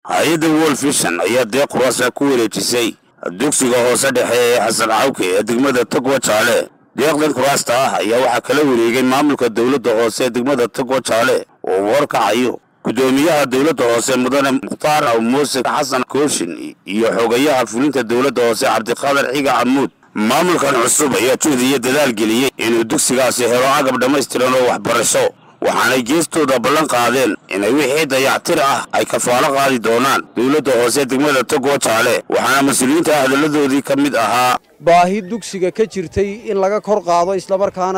hay-adda world vision ayaa deeq kuraasa ku wareejisay dugsiga hoose dhexe ee xasan cawke ee degmada togwa jaale deeqdan kuraasta ah ayaa waxaa kala wareegay maamulka dowladda hoose ee degmada togwa jaale oo uu horkacayo guddoomiyaha dowladda hoose mudane mukhtaar aw muuse xasan kooshin iyo xogayaha fulinta dowladda hoose cabdiqaadir xiga camuud maamulkan cusub ayaa juhd iyo dadaal geliyey inuu dugsigaasi helo agab dhammaystiran oo waxbarasho waxaanay geestooda ballan qaadeen inay wixii dayactir ah ay kafaalo qaadi doonaan dowladda hoose degmada togwa jaale waxaana mas-uuliyiinta hadalladoodii ka mid ahaa baahi dugsiga ka jirtay in laga kor qaado islamarkaana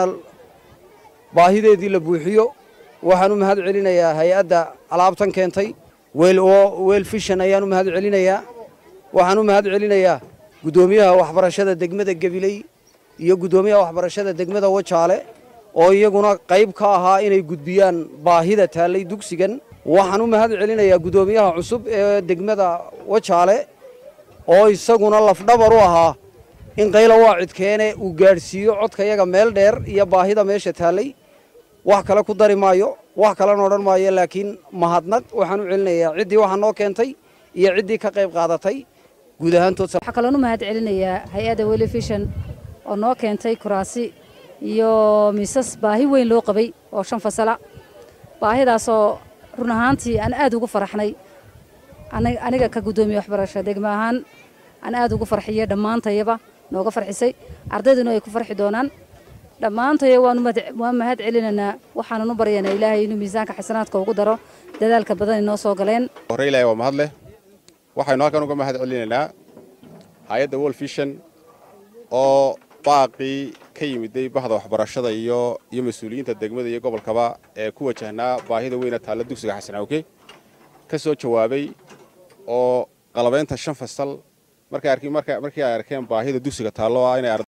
baahideedii la buuxiyo waxaan u mahad celinayaa hay-adda alaabtan keentay weel fishan ayaan u mahad celinayaa waxaan u mahad celinayaa guddoomiyaha waxbarashada degmada gabiley iyo guddoomiyaha waxbarashada degmada wajaale oo iyaguna qayb ka ahaa inay gudbiyaan baahida taallay dugsigan waxaan u mahad celinayaa guddoomiyaha cusub ee degmada wajaale oo isaguna lafdhabar u ahaa in qayla waacidkeene uu gaadhsiiyo codka yaga meel dheer iyo baahida meesha taallay wax kale ku dari maayo wax kalena odhan maayo laakiin mahadnaq waxaan u celinayaa ciddii waxaa noo keentay iyo ciddii ka qayb qaadatay guud ahaantood waxaa kaloon u mahad celinayaa hay-adda welifishon oo noo keentay kuraasi iyo miisas baahi weyn loo qabay oo shan fasala baahidaasoo run ahaantii aan aad ugu faraxnay aniga ka guddoomiye waxbarasho degmo ahaan aan aad ugu farxiye dhammaantayaba nooga farxisay ardayduna ay ku farxi doonaan dhammaantaya waan mahad celinaynaa waxaanan u baryanaa ilaahay inuu miisaanka xasanaadka ugu daro dadaalka badan inoo soo galeen hore ilaahay waa mahad leh waxaynu halkan uga mahad celinaynaa hay-adda world vision oo baaqii ka yimiday bahda waxbarashada iyo iyo mas-uuliyiinta degmada iyo gobolkaba ee ku wajahnaa baahida weyna taalla dugsiga xasan awke ka soo jawaabay oo qalabaynta shan fasal markii ay arkeen baahida dugsiga taallo ah inay